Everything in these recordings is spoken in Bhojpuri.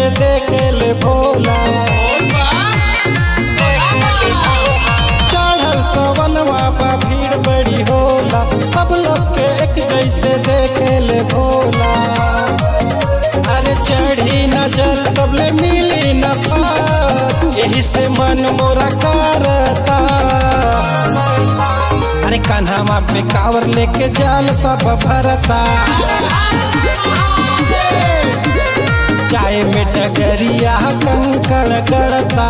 जैसे देखे ले भोला चढ़ल सवनवा बा भीड़ बड़ी होला अब लोग के एक जैसे देखे ले भोला अरे चढ़ी नजर कबले मिली न पार यही से मन मोरा करता अरे कान्हा पे कावर लेके जाल सब भरता चाय में डगरिया कंकड़ गड़ता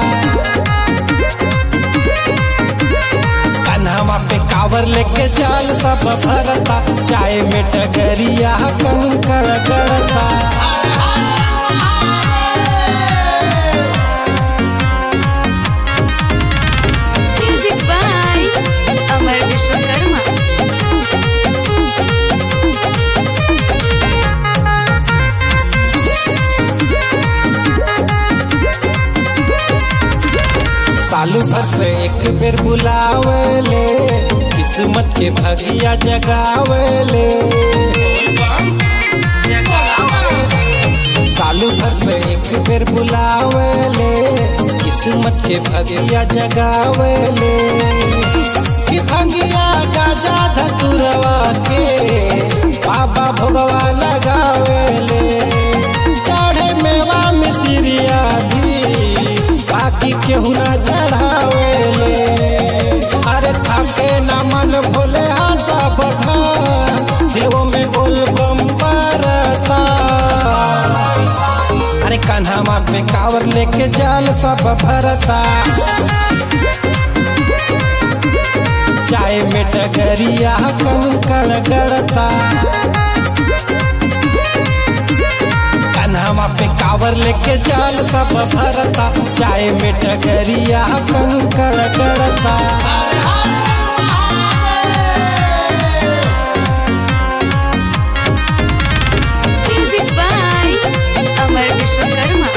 कान्हा पे कावर लेके जाल सब भरता चाय में डगरिया कंकड़ गड़ता म्यूजिक बाय अमर विश्वकर्मा सालू भर पे एक बेर बुलावेले किस्मत के भगिया जगावेले सालू भर पे एक बेर बुलावेले किस्मत के भगिया जगावेले कि भंगिया गाजा धतुरवा के बाबा भोगवा लगावेले चढ़े मेवा मिसरिया भी बाकी केहू ना चढ़ावेले अरे थाके ना मन भोले आशा बढ़ा दिलों में बोल बम बरता अरे कान्हा पे कावर लेके जाल सब भरता चाय में डगरिया कंकड़ गड़ता कान्हा पे कावर लेके जाल सब भरता चाय में डगरिया कंकड़ गड़ता म्यूजिक बाय अमर विश्वकर्मा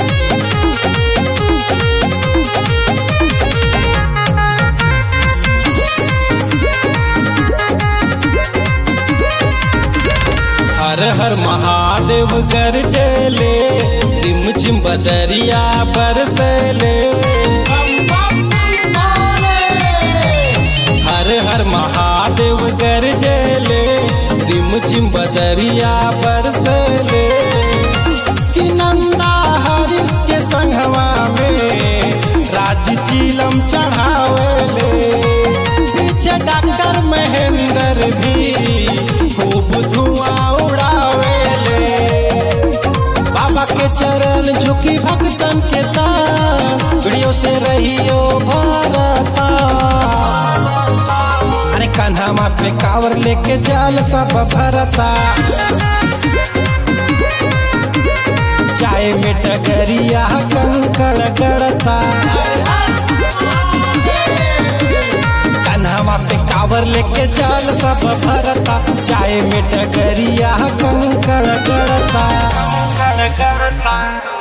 हर हर महादेव गरजेले रिम झिम बदरिया बरसले हर हर महादेव गरजेले रिम झिम बदरिया बरसले कि नंदा हरिस के संघवा में राज चीलम चढ़ावेले पीछे डॉक्टर महेंद्र भी खूब धुआं उड़ावेले बाबा के चरण झुकी भक्तन के ताड़ियों से रहियो भारता अरे कान्हा पे कावर लेके जाल सब भरता चाय में डगरिया कंकड़ गड़ता कान्हा पे कावर लेके जाल सब भरता चाय में डगरिया कंकड़ गड़ता कंकड़ गड़ता